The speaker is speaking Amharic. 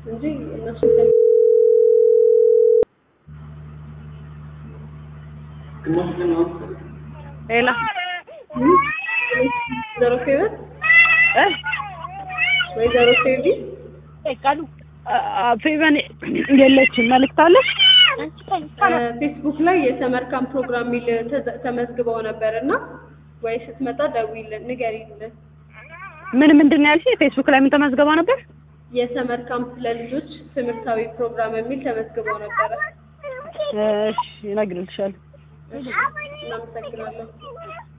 እንጂ እነሱ ሌላ ወይዘሮ ፌቨን ወይዘሮ ፌቪ ቃሉ ፌቨን የለችም። መልዕክት አለች? ፌስቡክ ላይ የሰመር ካምፕ ፕሮግራም የሚል ተዘ- ተመዝግበው ነበር እና ወይ ስትመጣ ደውይልን ንገሪልን። ምን ምንድን ነው ያልሽኝ? ፌስቡክ ላይ ምን ተመዝገባ ነበር? የሰመር ካምፕ ለልጆች ትምህርታዊ ፕሮግራም የሚል ተመዝግበው ነበረ። እሺ እነግርልሻለሁ። እሺ፣ እናመሰግናለን።